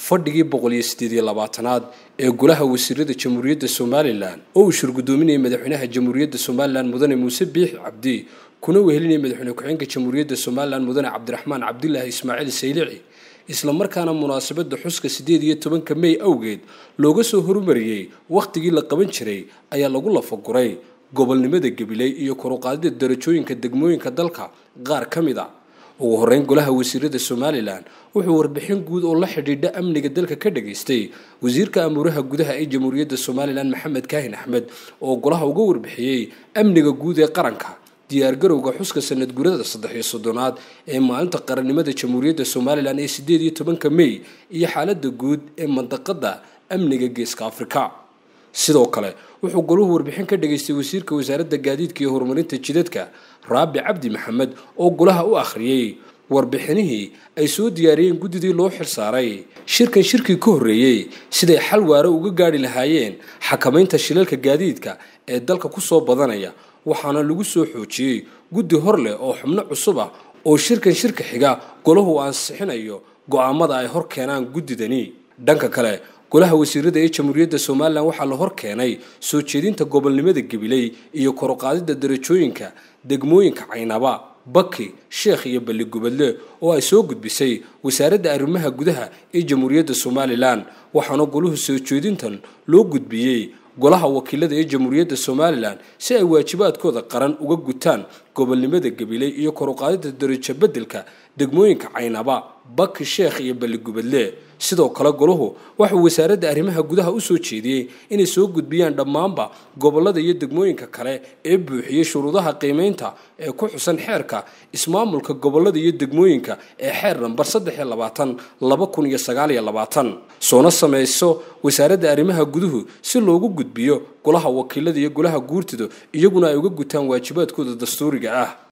fadhigii boqol iyo sideed iyo labaatanaad ee golaha wasiirada jamhuuriyadda somalilan oo uu shirgudoominayay madaxweynaha jamhuuriyadda somalilan mudane muuse biix cabdi kuna wehelinayay madaxweyne ku-xigeenka jamhuuriyadda somalilan mudane cabdiraxmaan cabdilaahi ismaaciil saylici islamarkaana munaasabadda xuska siddeed iyo tobanka mey awgeed looga soo horumariyey wakhtigii la qaban jiray ayaa lagu lafaguray gobolnimada gabiley iyo koruqaadida darajooyinka degmooyinka dalka qaar ka mid a ugu horreyn golaha wasiirada somalilan wuxuu warbixin guud oo la xidhiidha amniga dalka ka dhageystay wasiirka amuuraha gudaha ee jamhuuriyadda somalilan maxamed kaahin axmed oo golaha uga warbixiyey amniga guud ee qaranka diyaargarowga xuska sanad gurada saddex iyo soddonaad ee maalinta qarannimada jamhuuriyadda somalilan ee siddeed iyo tobanka mey iyo xaaladda guud ee mandaqada amniga geeska afrika sidoo kale wuxuu golahu warbixin ka dhageystay wasiirka wasaaradda gaadiidka iyo horumarinta jidadka raabi cabdi maxamed oo golaha u akhriyey warbixinihii ay soo diyaariyeen guddidii loo xilsaaray shirkan shirkii ka horreeyey siday xal waare uga gaadhi lahaayeen xakamaynta shilalka gaadiidka ee dalka ku soo badanaya waxaana lagu soo xoojiyey guddi hor leh oo xubno cusub ah oo shirkan shirka xiga golahu ansixinayo go'aamada ay hor keenaan guddidani dhanka kale golaha wasiirada ee jamhuuriyadda somalilan waxaa la hor keenay soo jeedinta gobolnimada gabiley iyo koruqaadida darajooyinka degmooyinka caynaba baki sheekh iyo balligubadle oo ay soo gudbisay wasaaradda arrimaha gudaha ee jamhuuriyadda somalilan waxaana golahu soo jeedintan loo gudbiyey golaha wakiilada ee jamhuuriyadda somalilan si ay waajibaadkooda qaran uga gutaan gobolnimada gabiley iyo koruqaadida darajo beddelka degmooyinka caynaba baki sheekh iyo balligubadle sidoo kale golahu waxuu wasaaradda arrimaha gudaha u soo jeediyey inay soo gudbiyaan dhammaanba gobollada iyo degmooyinka kale ee buuxiyey shuruudaha qiimaynta ee ku xusan xeerka ismaamulka gobollada iyo degmooyinka ee xeer nambar saddex iyo labaatan laba kun iyo sagaal iyo labaatan soona samayso wasaaradda arrimaha guduhu si loogu gudbiyo golaha wakiilada iyo golaha guurtida iyaguna ay uga gutaan waajibaadkooda dastuuriga ah